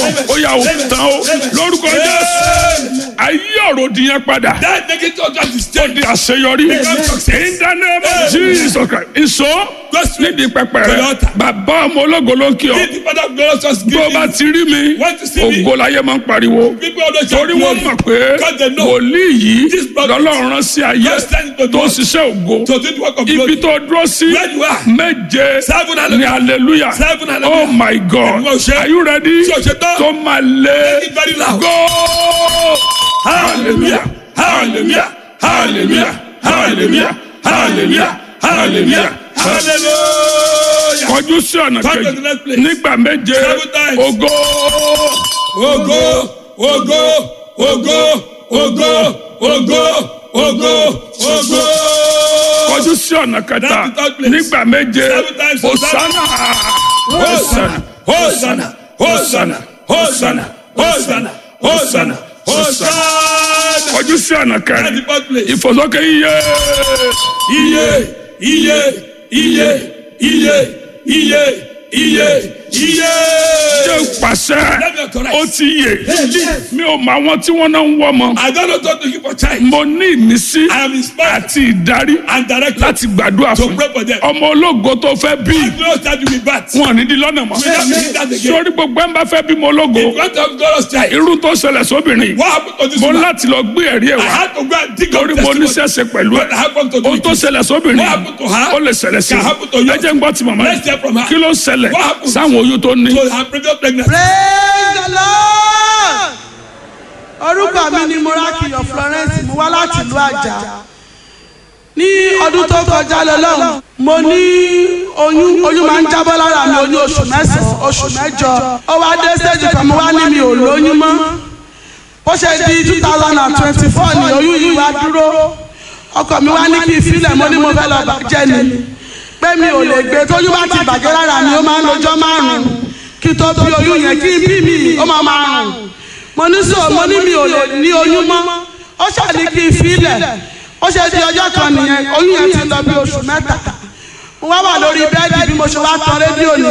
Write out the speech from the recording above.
ó yà ó tán ó lórúkọ jésù ayé ọ̀rọ̀ òdìyẹn padà That negative object is ó changed. di àṣeyọrí in the name of Jesus Christ ìṣó nídìí pẹpẹ rẹ bàbá ọmọ ológo ló ń kí ọ Give the father of glorious just give tó o bá me. ti rí mi Want to see me? ògo láyé máa ń pariwo People always shout torí wọ́n glory. mọ̀ pé Because they know. wòlíì yìí This prophet lọ́lọ́run rán sí ayé God sent to tó God. ṣiṣẹ́ ògo To do the work of ibi glory. tó dúró sí Where you are. méje Seven ní hallelujah. hallelujah Seven hallelujah. oh my god Ẹ̀mí ọ̀ṣẹ́. are you ready Ṣé o ṣe tán? tó máa lé Make it very loud. go Hallelujah. Hallelujah. Hallelujah. Hallelujah. Hallelujah. Hallelujah. Hallelujah. kọjú sí ọ̀nà Come to kejì the next place. nígbà méje Seven times. ògo Ogo, ogo, ogo, ogo, ogo, ogo, ogo. kọjú sí ọ̀nà kẹta That's the third place. nígbà méje Seven times. hosanna Hosanna, Hosanna, Hosanna, Hosanna, Hosanna, Hosanna, Hosanna. kọjú sí ọ̀nà That's the kẹrin fourth place. ìfòsókè iye Iye, iye, iye, iye, iye, iye, iye. ṣe pàṣẹ Let me correct. ó ti yè mi ò mọ àwọn tí wọ́n náà ń wọ́ mọ́ I don't know what to give for child. mo ní ìmísí I am inspired àti ìdarí and directed láti gbàdúrà to fún pray for them. ọmọ ológo tó fẹ́ bí No start with bat. wọn ò ní di lọ́nà mọ́ We don't need that again. sórí gbogbo ẹ̀ ń bá fẹ́ bímọ ológo If you want to have glorious child, irú tó ṣẹlẹ̀ sóbìnrin what happened to this mo woman? láti lọ gbé ẹ̀rí ẹ̀ I wá had to go and dig up torí mo testimony. níṣẹ́ṣe pẹ̀lú ẹ̀ What happened to ohun tó this? ṣẹlẹ̀ sóbìnrin What happened to her? ó lè ṣẹlẹ̀ sí Can happen to you. ẹ jẹ́ ń gbọ́ ti màmá Let's hear from her. kí ló ṣẹlẹ̀ What happened? sáwọn oyún tó ní. So her previous pregnancy. praise the lord orúkọ mi ni morakiyo florence mo wá láti ìlú àjà ní ọdún tó kọjá lọ́lọ́run mo ní oyún oyún máa ń jábọ́ lára mi oyún oṣù mẹ́sàn-án oṣù mẹ́jọ ó wá dé stage kan mo wá ní mi ò lóyún mọ́ bó ṣe di two thousand and twenty-four ni oyún yìí wá dúró ọkọ mi wá ní kí n filẹ̀ mo ní mo fẹ́ lọ bàjẹ́ ni pé mi ò lè gbé tóyún bá ti bàjẹ́ lára mi ó máa ń lọ́jọ́ márùn-ún kí tó bí oyún yẹn kí n bí mi ó máa máa rùn mo ní sọ mo ní mi ò lè ní oyún mọ́ ó ṣàní kí n filẹ̀ ó ṣe di ọjọ́ kan nìyẹn oyún yẹn ti lọ bí oṣù mẹ́ta mo wá wà lórí bẹ́ẹ̀dì bí mo ṣe wá tan rédíò ní